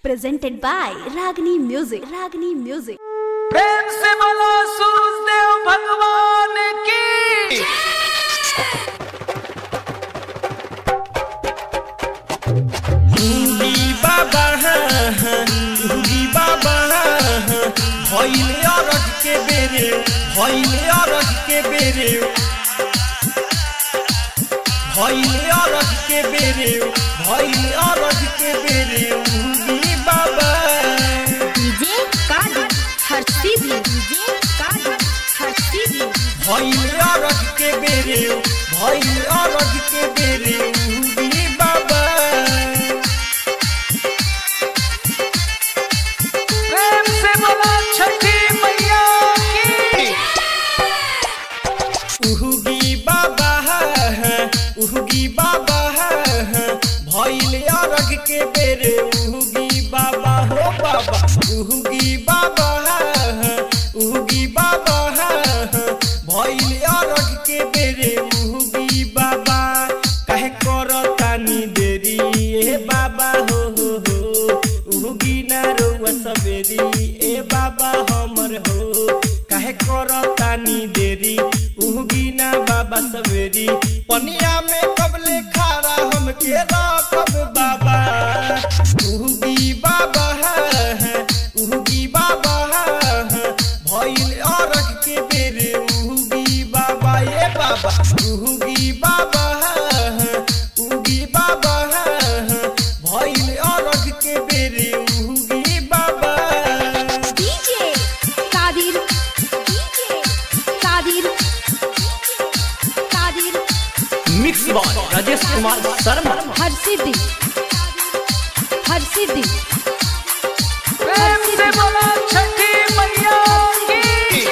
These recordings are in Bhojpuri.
presented by Ragini Music. Ragini Music. प्रेम से बोलो सूरजदेव भगवान की हुंगी बाबा हुंगी बाबा भइले अरग के बेरे भइले अरग के बेरे भइले अरग के बेरे भइले अरग के बेरे हुंगी बाबा DJ Kadu Harsibi. DJ Kadu Harsibi. भइले अरग के बेरे भइले अरग के बेरे हुंगी बाबा प्रेम से बोलो छठी मैया की उहुगी बाबा उहुगी बाबा भइल अरग के बेरे उहुगी बाबा हो बाबा उहुगी बाबा उहुगी बाबा भइल अरग के बेरे उहुगी बाबा काहे करतानी देरी ए बाबा हो हो हो उहुगी ना रउआ सबेरी ए बाबा हमर हो काहे करतानी देरी उहुगी ना बाबा सवेरी पनिया में कबले खारा हमके रखब बाबा उहुगी बाबा उहुगी बाबा भइल अरग के बेरे उहुगी बाबा ए बाबा उहुगी बाबा उहुगी बाबा भइल अरग के बेरे उहुगी बाबा DJ Kadir. DJ Kadir. Kadir mix बॉल राजेश कुमार शर्मा Harsibi. Harsibi. प्रेम से बोलो छठी मैया की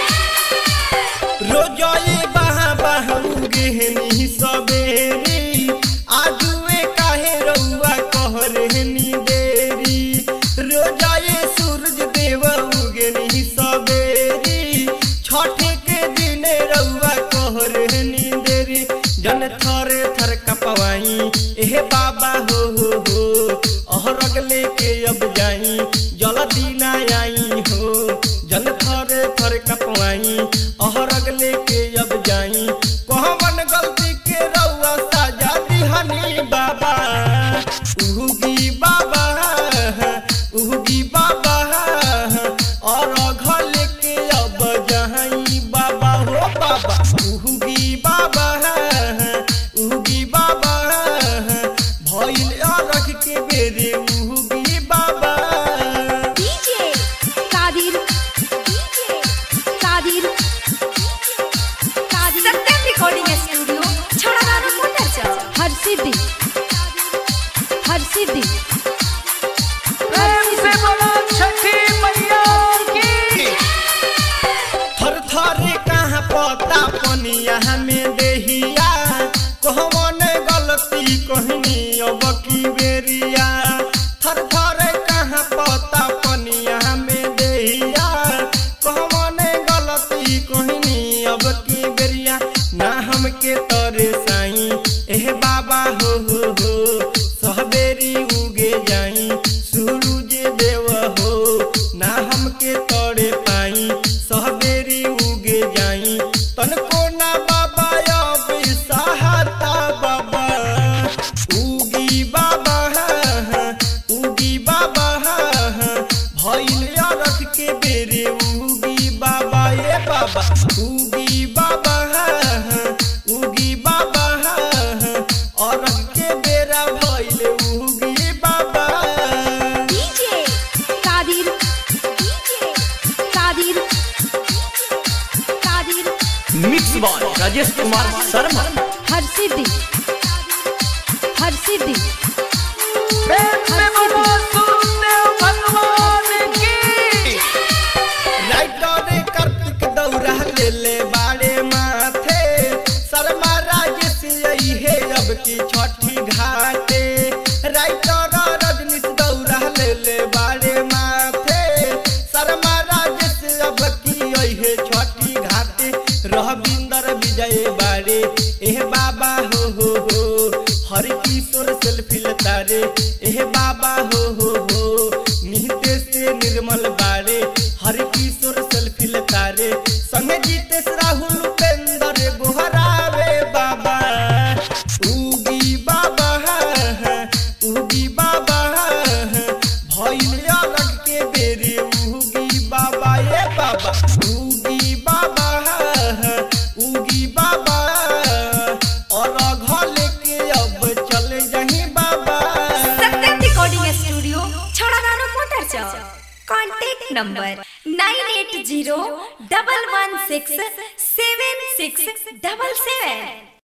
रोजए बहा बहूगे नी सबेरी आजुए काहे रउआ कहरहनी देरी रोजए सूरज देव उगे नी सबेरी छठे के दिन रउआ कहरहनी देरी जन थरे थर कपवाई एहे बाबा हो हो हो अहरग लेके अब जाई जल्दी ना आई हो जल थरे थर कपवाई अहरग लेके अब जाई कहवन गलती के रउआ साजा दिहनी बाबा उहुगी बाबा उहुगी बाबा और घर लेके अब जाई बाबा हो बाबा उहुगी बाबा उहुगी बाबा भइल अरग के बेरे उहुगी बाबा DJ Kadir. DJ Kadir. Kadir. Satyam recording studio छोड़ादार मोटर Harsibi. Harsibi. प्रेम से बोलो छठी मैया की थर थरे कहाँ पता पनिया में देहिया कहवन गलती कहनी अब की बेरिया थर थरे कहाँ पता पनिया में देहिया कहवन गलती कहनी अब की बेरिया ना हमके तरे साई एह बाबा हो हो हो सहबेरी उगे जाई सूरज देव हो ना हमके तोड़े पाई सहबेरी उगे जाई तनको ना बाबा अब सहाता बाबा उगी बाबा उगी बाबा भइल अरख के बेरे उगी बाबा ए बाबा उगी बाबा उगी बाबा अरख के बेरा भइल उगी बाबा DJ Kadir. DJ Kadir. Kadir. Mix बॉल राजेश कुमार शर्मा Harsibi. Harsibi. प्रेम से बोलो सूरजदेव भगवान की राइटर कार्तिक दौरा ले ले बाड़े माथे शर्मा राजेश यही है अब की छठी घाटे राइटर रजनीश दौरा ले ले बाड़े माथे शर्मा राजेश अब की यही है छठी घाटे रहबिंदर विजय बाड़े एह बाबा हो हो हो हरि किशोर सेल्फी लेता रे एह बाबा हो हो हो contact number nine eight zero double one six seven six double सेवन